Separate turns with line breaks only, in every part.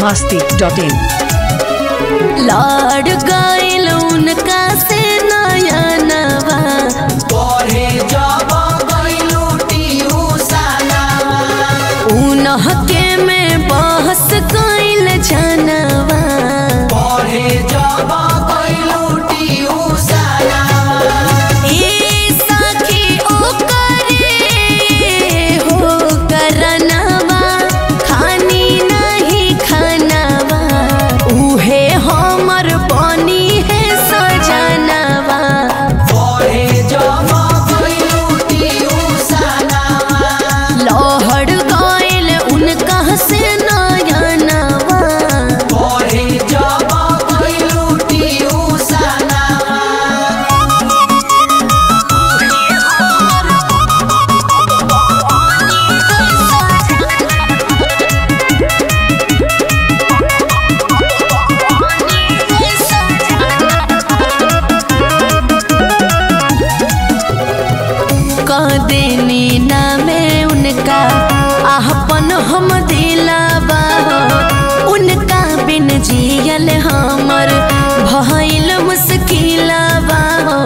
masti dot in.
लाड गइल उनका से नया नवा
पढ़े जब गइलू ट्यूशनवा
उनहके में बहस गइल जनवा
पढ़े जब गइलू ट्यूशनवा
ए सखी ओकरे हो करनवा खानी नहीं खानवा उहे हमर बनी है सजनवा
पढ़े जब गइलू ट्यूशनवा
लहड़ गइल उनका से नयनवा
पढ़े जब गइलू ट्यूशनवा
कदेनी नामे उनका आहपन हम दिलावा उनका बिन जियल हमर भइल मुश्किलवा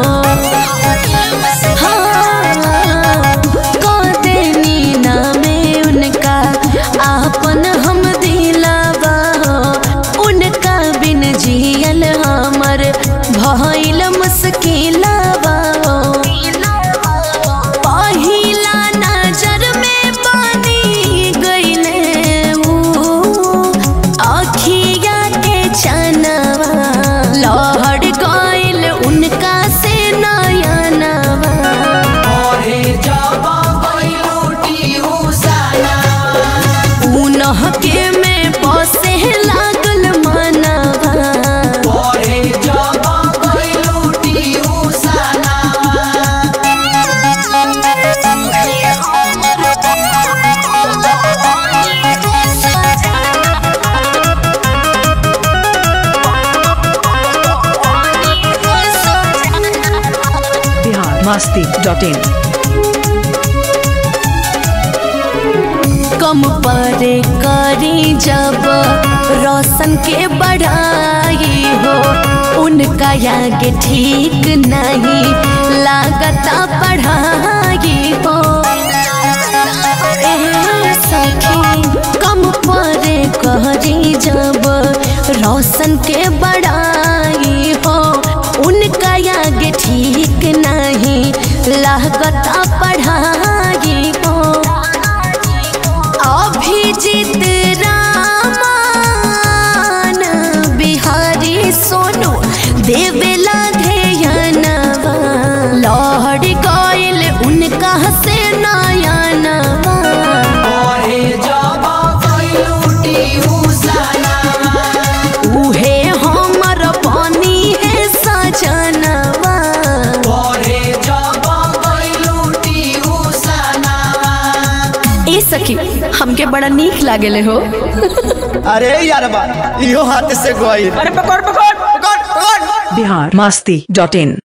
हाँ, कदेनी नामे उनका आपन हम दिलावा उनका बिन जियल हमर भइल मुश्किलवा पहिला नजर में पानी गइले ऊ अखिया के चनवा लहड़ गइल उनका से नयनवा
पढ़े जब गइलू ट्यूशनवा
उनहके में बसे लागल मनवा
पढ़े जब गइलू ट्यूशनवा
Bihar masti dot in.
कम परे करी जब रोशन के बढ़ाई हो उनका आगे ठीक नहीं लागता पढ़ाई हो ए सखी कम परे करी जब रोशन के बढ़ाई हो उनका आगे ठीक नहीं लागता पढ़ाई हो अभिजीत रामान बिहारी सोनू देवेला ध्यनवा लहड़ गइल उनका से नयनवा
पढ़े जब गइलू ट्यूशनवा
उहे हमर बनी है सजनवा
पढ़े जब गइलू ट्यूशनवा
ए सखी हमके बड़ा नीक लागेले हो
अरे यार बा इहो हाथ से गोई
अरे पकड़ पकड़
पकड़ पकड़
Bihar masti dot in.